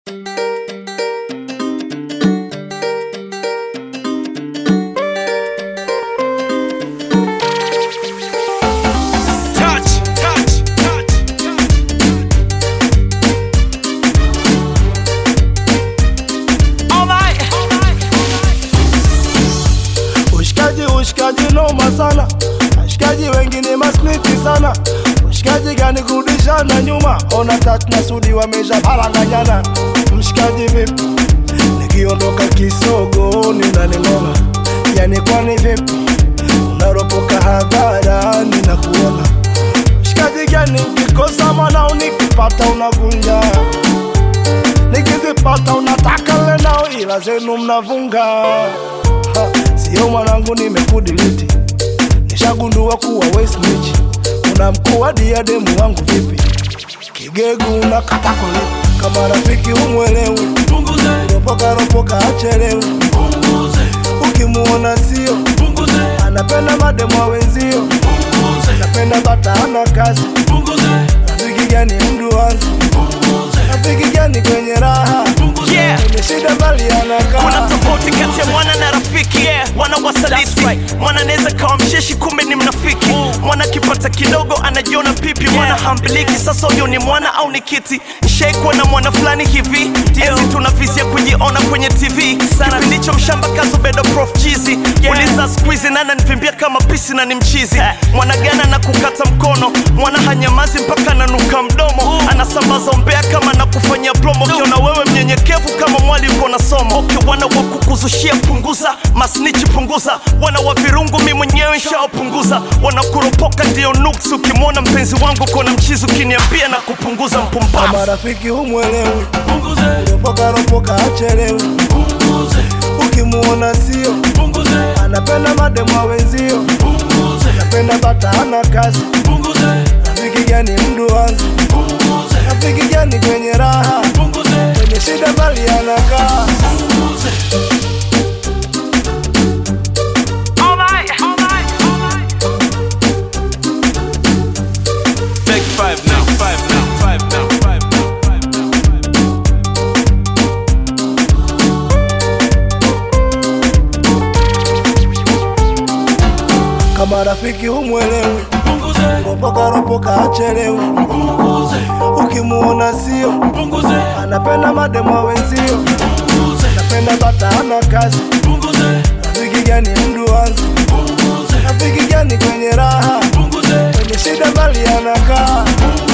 noma sana, washikaji wengine masniti sana, mshikaji gani kurudishana nyuma, ona tatu na Sudi wamesha paranganyana. Mshikaji vipi, nikiondoka kisogoni unaning'oa, yani kwani vipi, unaropoka hadharani na kuona mshikaji gani, ukikosa mwana unikipata unavunja nikizipata unataka lenao, ila zenu mnavunga. Ha, Sio mwanangu, nimekudiliti nishagundua kuwa we snitch. Una mkuu wa diademu wangu vipi, kigegu unakata kulipa kama rafiki umwelewi, ropoka ropoka achelewi, ukimuona sio anapenda mademu wa wenzio, anapenda bata ana kazi, rafiki gani mdu wanzi, rafiki gani kwenye raha Yeah. kwenye shida bali kuna anakaa tofauti kati ya mwana na rafiki yeah. mwana wasaliti mwana anaweza kawa msheshi kumbe ni mnafiki mwana akipata kidogo anajiona pipi mwana hambiliki sasa huyo ni mwana au ni kiti shaikuwa na mwana fulani hivi enzi tunavizia kujiona kwenye tv kipindi hicho mshamba kazubedo prof chizi uliza skuizi nana nivimbia kama pisi na ni mchizi mwana gana na kukata mkono mwana hanyamazi mpaka nanuka mdomo anasambaza umbea kama na kufanyia promo ukiona wewe mnyenyekevu kama mwali uko na somo okay, wana wa kukuzushia punguza masnichi punguza wana wa virungu mi mwenyewe nshaopunguza wanakuropoka ndio nuksi ukimwona mpenzi wangu kona mchizi ukiniambia na kupunguza mpumbavu kama rafiki humwelewi, ropoka ropoka achelewi, ukimuona sio anapenda mademu wa wenzio, anapenda bata ana kazi, rafiki gani mdu wanzi, rafiki gani kwenye raha, kwenye shida bali anakaa Take five now, five now, five now, five now, five now, five now. kama rafiki humwelewi, ropoka ropoka achelewi, ukimuona sio anapenda mademu wa wenzio, anapenda bata ana kazi, rafiki gani mdu wanzi, rafiki gani kwenye raha, kwenye shida bali anakaa